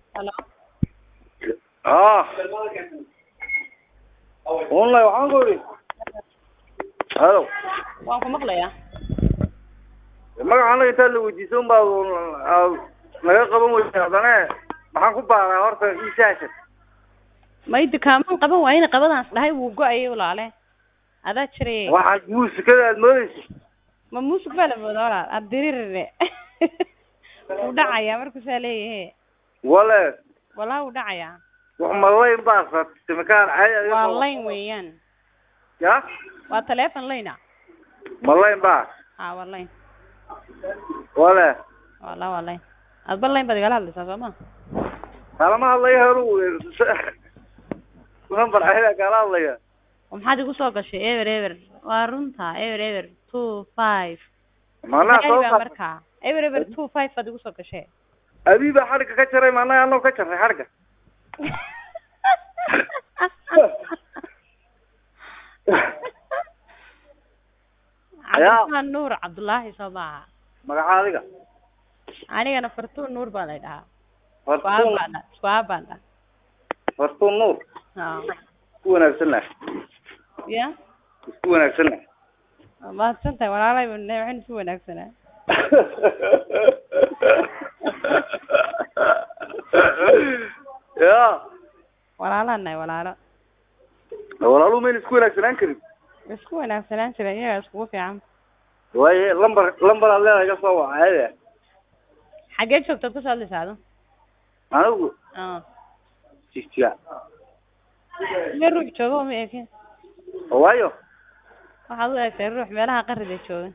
Hello. Ah. Online waxaan ku idhi. Hello. Waan ku maqlayaa. Magaca anaga intaad la weydiiso unbaa aad naga qaban weysa haddana maxaan ku baaraa horta ii saashan. May dukaaman qaban waayena qabadaas dhahay wuu go-ayay walaale. Adaa jiray. Waxaad muusikada aad moodaysa. Ma muusig baa la moodaa walaal. Aad diririre. Wuu dhacayaa markuu saa leeyahay. Wale Walaa wuu dhacayaa. wax malayn baa sabtay makaan caadi adiga Waa qabo. line weeyaan. Ya? Waa telephone line ah. Malayn baa. Ha waa line. Wale Walaa waa line. Adba line baad igala hadlaysaa soo ma? kalama hadlaya haru number caadi kala hadlaya. Oo maxaad igu soo gashay ever ever. Waa runta ever ever two five. Maanaa soo Maxay baa qaad. markaa? Ever ever two five baad igu soo gashay. Abi baa xadhigga ka jaray maanaa anoo ka jaray xadhigga. cabdiraxmaan nuur cabdullaahi soo maaha Magaca adiga. anigana fartuun nuur baa lay dhahaa isku Fartuun aabaan dha isku aabaan dha Fartuun Nuur. Ha. Isku wanaagsan lah. ya Isku wanaagsan lah. waa mahadsan tahay walaalay waxaynu isu wanaagsanaa Ya. walaalaan nahay walaalo Walaalu meel isku wanaagsanaan karin. isku wanaagsanaan jira iyaga iskugu fiican Waaye lambar lambar aad leedahay ka soo wacayda. xaggee joogtaad kasoo hadlaysaa adu Anigu Ah. jijiya. meel ruux jooga uma ekin Waayo. waxaad u eegtay ruux meelaha qarida jooga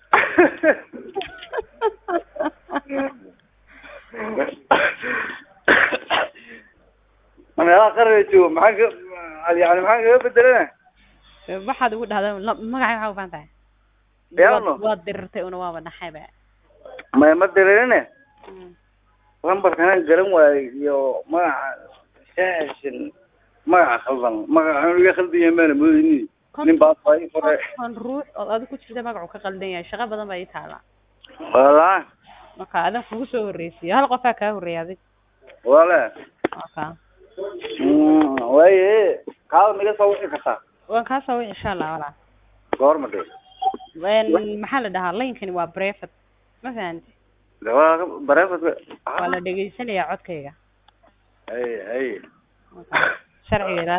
Meelaha qarniga joogo maxaa ka yani maxaa kaga bedelana? waxaad ugu dhahdaa la- magacay waxaa u baahan tahay Yaano. waad waad dirirtay una waaba naxayba Ma ma dareerine. Mm. lambarkan garan waayo iyo magaca shaashin magaca khaldan magaca iga khaldan yahay maana moodayni nin baa fay fore konton ruux oo adiga ku jirta magacu ka qaldan yahay shaqo badan baa ii taala wala marka adan kugu soo horreysiyo hal qofaa kaa horreeyay adig wala marka mm waaye kaada miga soo wixi kartaa waan kaa soo wici insha allah walaa goorma de Een, maxaa la dhahaa laynkani waa brevet ma fahanti gabaa bareefad waa la dhegeysanayaa codkayga ay ay Marka, sharciga